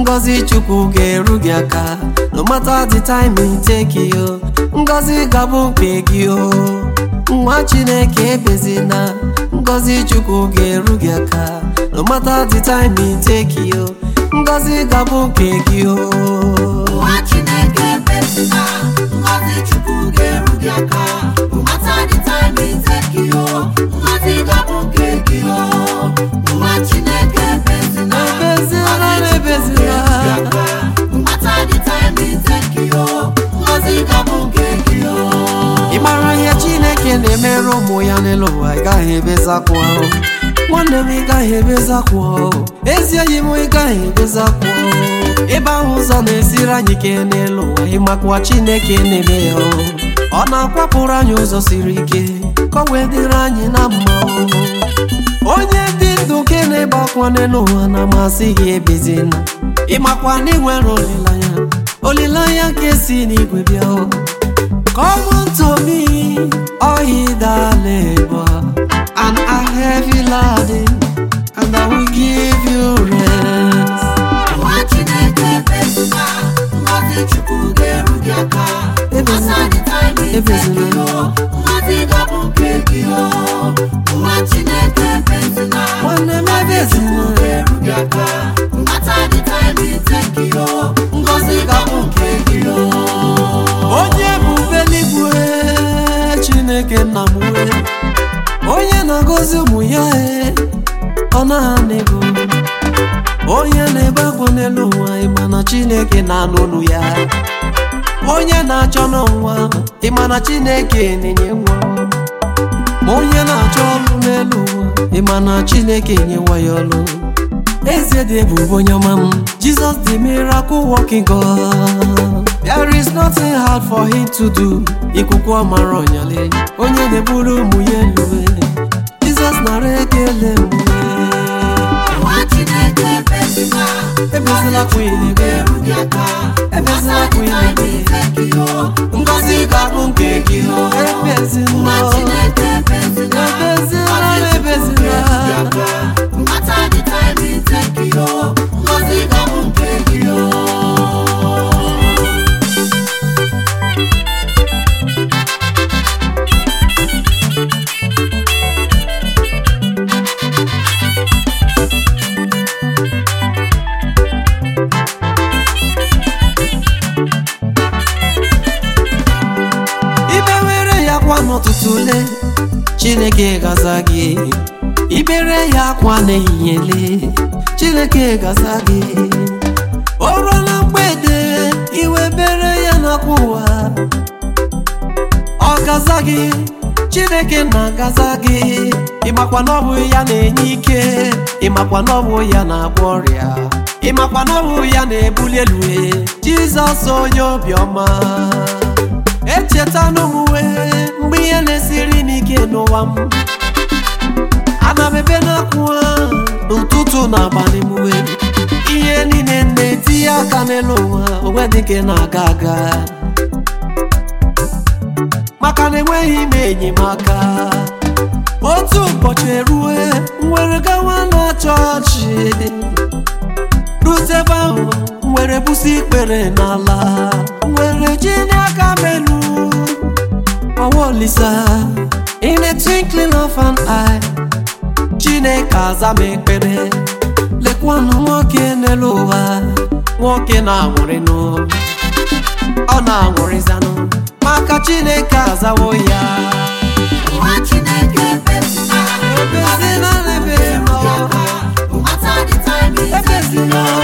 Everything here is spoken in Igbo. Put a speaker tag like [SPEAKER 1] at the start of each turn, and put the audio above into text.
[SPEAKER 1] ngọzi chukwu ga-eru gị aka no matter the time it take you ngọzi gabụ nke gị o nwa chineke ebezina ngọzi chukwu ga-eru gị aka no matter the time it take you ngọzi gabụ nke gị o
[SPEAKER 2] nwa chineke ebezina ngọzi chukwu ga-eru gị aka mata dị time iteki o ngọzi gabụ nke gị o nwa chineke ebezina
[SPEAKER 1] Ebezina, ebezina.
[SPEAKER 2] mata dị time iteki o ngọzi gabụ nke gị o
[SPEAKER 1] ị mara ihe chineke na-emere ụmụ ya n'elu ụwa ị gaghị ebezakwa ahụ nwanne m ị gaghị ebezakwa ahụ ezi enyi m ị gaghị ebezakwa ahụ ebe ahụ ụzọ na-esiri anyị ike n'elu ụwa ịmakwa chineke na-eme ya ahụ. ọ na-akwapụrụ anyị ụzọ siri ike ka ọ wee dịrị anyị na mma ahụ. onye dị ndụ nke na-ebe akwa n'elu ụwa na-amasị gị ebezina ịmakwa na ị nwere olileanya olileanya nke si n'igwe bịa ahụ. Come unto me, all ye that labor and are heavy laden, and I will give you rest.
[SPEAKER 2] nwa chineke ebezina ngọzi chukwu ga-eru gị aka
[SPEAKER 1] Ebezina.
[SPEAKER 2] mata dị time
[SPEAKER 1] Ebezina.
[SPEAKER 2] iteki o ngọzi gabụ nke gị o nwa chineke ebezina
[SPEAKER 1] Nwanne m ebezina.
[SPEAKER 2] ga-eru gị aka mata dị time iteki o ngọzi gabụ nke gị o
[SPEAKER 1] Onye ebube eluigwe, Chineke nna m wee, onye na-agọzi ụmụ ya e, ọ na-ana ego. Onye na-ebe akwa n'elu ụwa, ịma na Chineke na-anụ olu ya. Onye na-achọ n'ụwa, ịma na Chineke na-enye nwa. Ma onye na-achọ ọrụ n'elu ụwa, ịma na Chineke nyewa ya ọrụ. Eze dị ebube onye ọma m Jesus the miracle working God There is nothing hard for him to do Ikuku ọmara ọnyale Onye na-eburu ụmụ ya eluwe Jesus nara ekele mgbe
[SPEAKER 2] nwa chineke ebezina
[SPEAKER 1] Ebezina kwa ilebe
[SPEAKER 2] ga-eru gị aka
[SPEAKER 1] Ebezina kwa ilebe
[SPEAKER 2] iteki o
[SPEAKER 1] Ngọzi ga-abụ nke gị o Ebezina
[SPEAKER 2] nwa chineke ebezina
[SPEAKER 1] Ebezina ebezina
[SPEAKER 2] mata dị time iteki o ngọzi gabụ nke gị o
[SPEAKER 1] Ibe were ya kwa n'ụtụtụ le Chineke gaza gị Ibere ya akwa n'ehihie le Chineke gaza gị O ruo na mgbede iwe bere ya n'akwa ụwa Ọ gaza gị Chineke na-agaza gị Ịmakwa na ọ bụ ya na-enye ike Ịmakwa na ọ bụ ya na-agwọ ọrịa Ịmakwa na ọ bụ ya na-ebuli elu Jizọs onye obiọma echeta n'omume mgbe ihe na-esiri m ike n'ụwa m ana m ebe n'akwa n'ụtụtụ na abalị m wee ihe niile na-etinye aka n'elu ụwa onwe dịke na-aga aga maka na enweghị m enyemaka otu ụbọchị erue nwere gawa na chọọchị rute ebe ahụ nwere busi ikpere n'ala nwere ji n'aka melu ọwa olisa in a twinkling of an eye chineke aza m ekpere lekwanụ nwoke n'elu ụwa nwoke na-anwụrịnụ ọ na-anwụrịzanụ maka chineke azawo ya
[SPEAKER 2] nwa chineke ebezina
[SPEAKER 1] ebezina na ebezina
[SPEAKER 2] mata dị time iteki
[SPEAKER 1] ebezina
[SPEAKER 2] o